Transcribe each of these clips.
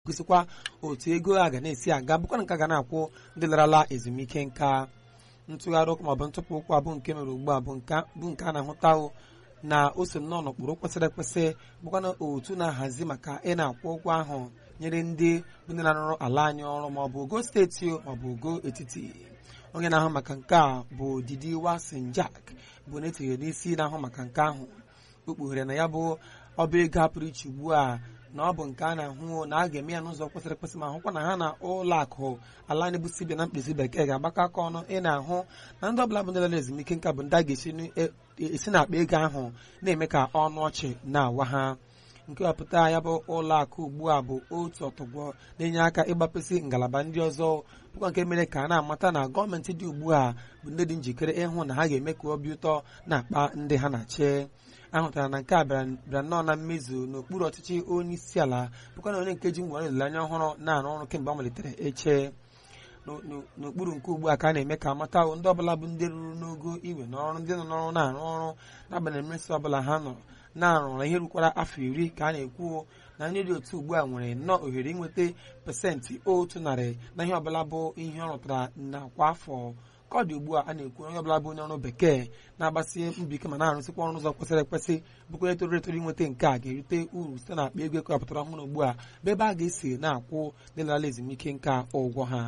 gosikwa otu ego a ga na-esi aga bụkwa nke a ga na-akwụ ndị larala ezumike nka ntụgharị ụkwụ maọbụ ntụpụ ụkwụ abụ nke mere ugbu a bụ nke a na-ahụta na o so nnọọ n'ụkpụrụ kwesịrị ekwesị bụkwa na otu na-ahazi maka ị na-akwụ ụgwọ ahụ nyere ndị bụ ndị na-arụrụ ala anyị ọrụ maọbụ ogo steeti maọbụ ogo etiti onye na-ahụ maka nke a bụ Didi Wasin Jack bụ na-etinye n'isi na-ahụ maka nke ahụ o kpughere na ya bụ ọba ego apụrụ iche ugbu a na ọ bụ nke a na-ahụ na a ga-eme ya n'ụzọ kwesịrị ekwesị ma hụkwa na ha na ụlọ akụ ala anyị bụ sibia na mkpezi bekee ga-agbakọ aka ọnụ ị na-ahụ na ndị ọbụla bụ ndị lara ezumike nka bụ ndị a ga-esi n'akpa ego ahụ na-eme ka ọnụ ọchị na-awa ha nke wepụta ya bụ ụlọ akụ ugbu a bụ otu ọtọgbọ na-enye aka ịgbapụsị ngalaba ndị ọzọ bụkwa nke mere ka a na-amata na gọọmenti dị ugbu a bụ ndị dị njikere ịhụ na ha ga-eme ka obi ụtọ na-akpa ndị ha na-achị ahụtara na nke a bịara nnọọ na mmezu n'okpuru ọchịchị onye isi ala bụkwa na onye nke ji ngwara olileanya ọhụrụ na-arụ ọrụ kemgbe ọ malitere eche n'okpuru nke ugbu a ka a na-eme ka amata ndị ọbụla bụ ndị ruru n'ogo iwe n'ọrụ ndị nọ n'ọrụ na-arụ ọrụ n'agbanyeghị mmeso ọbụla ha nọ na-arụ na ihe rukwara afọ iri ka a na-ekwu na ndị dị otu ugbu a nwere nnọọ ohere inweta pasentị otu narị na ihe ọbụla bụ ihe ọ rụtara na kwa afọ ka ọ dị ugbu a a na-ekwu onye ọbụla bụ onye ọrụ bekee na-agbasi mbọ ike ma na-arụsịkwa ọrụ ụzọ kwesịrị ekwesị bụkwa etoro etoro inweta nke a ga-erite uru site na akpa ego ekewapụtara ọhụrụ ugbu a bụ ebe a ga-esi na-akwụ ndị lara ezumike nka ụgwọ ha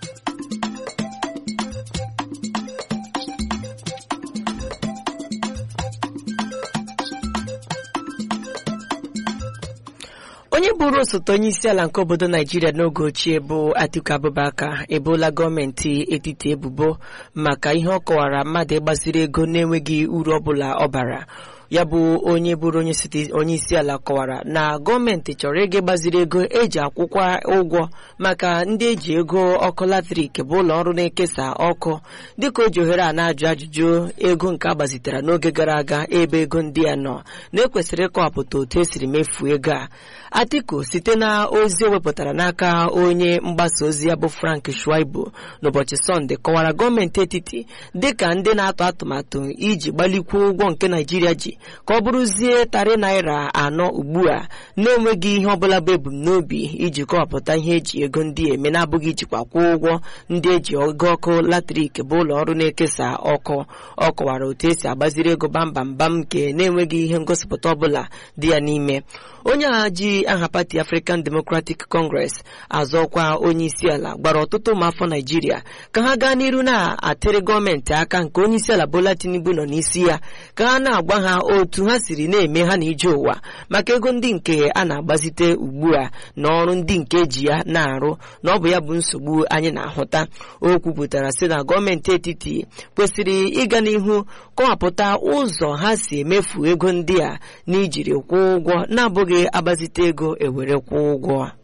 onye bụrụ osote onye isi ala nke obodo naijiria n'oge ochie bụ atiku abubakar ebola gọọmenti etiti ebubo maka ihe ọ kọwara mmadụ ịgbaziri ego na-enweghị uru ọbụla ọ bara ya bụ onye bụrụ onye isi ala kọwara na gọọmenti chọrọ ịga gbaziri ego eji akwụkwa ụgwọ maka ndị eji ego ọkụ latrik bụ ụlọ ọrụ na-ekesa ọkụ dịka o ji ohere a na-ajụ ajụjụ ego nke agbazitere n'oge gara aga ebe ego ndị a nọ na-ekwesịrị ịkọwapụta otu esiri mefuo ego a atiku site na ozi o wepụtara n'aka onye mgbasa ozi ya bụ frank shuaibu n'ụbọchị sọnde kọwara gọọmenti etiti dịka ndị na-atụ atụmatụ iji gbalikwuo ụgwọ nke naijiria ji ka ọ bụrụzie tarị naira anọ ugbu a na-enweghị ihe ọbụla bụ ebumnobi iji kọwapụta ihe eji ego ndị eme na-abụghị ijikwa kwụọ ụgwọ ndị eji ego ọkụ latrik bụ ụlọ ọrụ na-ekesa ọkụ ọ kọwara otu esi agbaziri ego bambambam nke na-enweghị ihe ngosipụta ọbụla dị ya n'ime onye a ji aha pati African Democratic Congress azọkwa onye isi ala gbara ọtụtụ ụmụafọ Naijiria ka ha gaa n'iru na-atịrị gọọmenti aka nke onye isi ala Bola Tinubu nọ n'isi ya ka ha na-agwa ha otu ha siri na-eme ha na ije ụwa maka ego ndị nke a na-agbazite ugbu a na ọrụ ndị nke eji ya na-arụ na ọ bụ ya bụ nsogbu anyị na-ahụta o kwupụtara sị na gọọmenti etiti kwesịrị ịga n'ihu kọwapụta ụzọ ha si emefu ego ndị a n'ijiri kwụọ ụgwọ na-abụghị agbazite ego ewere kwụọ ụgwọ